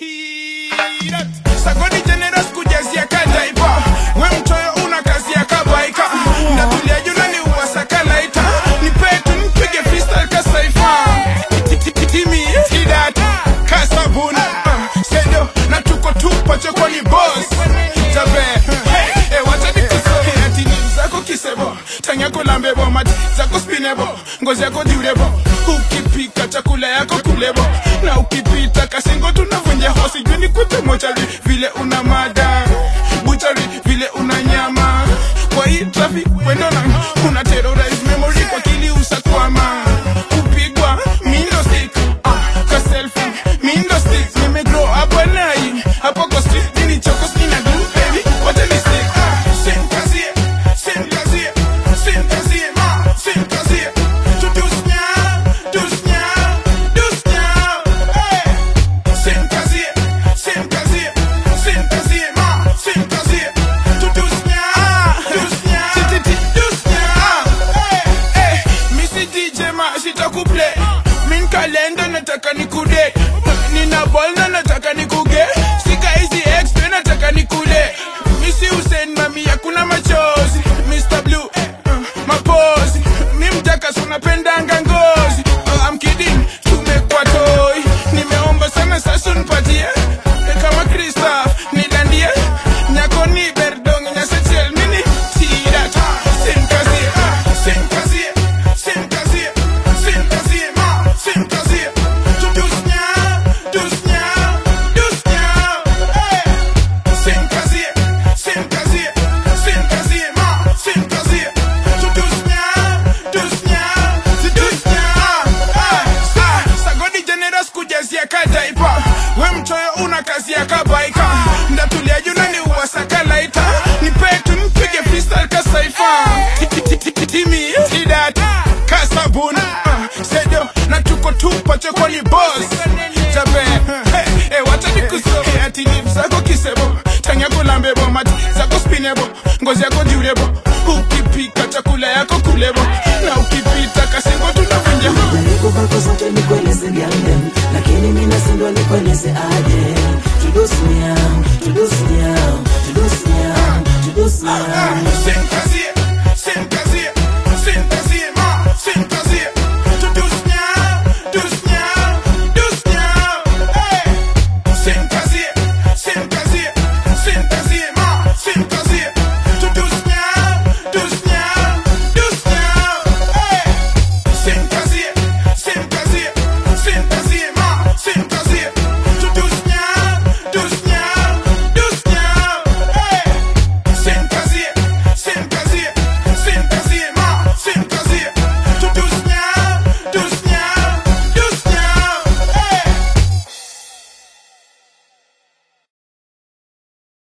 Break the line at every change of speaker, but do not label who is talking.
Sagoni generous kujazia kadaipa we mtoyo una kazi ya kabaika ndatulia juna ni uwasaka laita nipetu nipige freestyle kasaifa timi idat kasabuni uh, sedo na tuko tupa choko ni boss jabe hey, eh, wacha nikusoe ati ni zako kisebo tanyako lambebo mati zako spinebo ngozi yako diurebo ukipika chakula yako kulebo na ukipita kasingo tunavunja hosi juni kute mochari vile una mada buchari vile una nyama kwa hii traffic wendona una terrorize memory kwa kili usakwama kupigwa mindo stick uh, ka selfie mindo stick nimegrow up nai hapo kwa street nini choko sina glue baby wacha ni stick uh, same kazi same kazi same kazi ma same kazi tu dus nya dus nya dus nya hey same kazi same kazi same kazi ma same kazi tu dus nya dus nya titi dus nya hey hey misi DJ ma sitakuplay min kalenda nataka nikude nina ball na nataka nikuge sika hizi ex tena nataka nikule misi Hussein mami hakuna machozi Mr Blue uh, mapozi mi mjaka sunapendanga ngozi uh, I'm kidding tumekwa toy nimeomba sana sasa nipatie Eh, kama Christoph nidandie nyako ni berdong nyasechel mini tirat sin kazi sin kazi sin kazi sin kazi ma sin kazi tu dus nya dus nya dus nya hey sin kazi sin kazi sin kazi ma sin kazi tu dus nya dus nya tu dus nya ah sa sagoni generous kujazia kadaipa we mchoyo una kazi ya kabaika ndatulia juna ni uwasaka laita nipetu mpige freestyle kasaifa timi idat kasabuni uh, sedo na tuko tupa choko ni boss jabe hey, hey, wacha nikuso hey, ati ni zako kisebo tanyako lambebo mati zako spinebo ngozi yako diurebo ukipika chakula yako kulebo na ukipita kasingo tunavunja
Nikupa kwa zote nikueleze gandem lakini mimi nasindwa nikueleze aje tudusnia tudusnia tudusnia tudusnia
Same kazi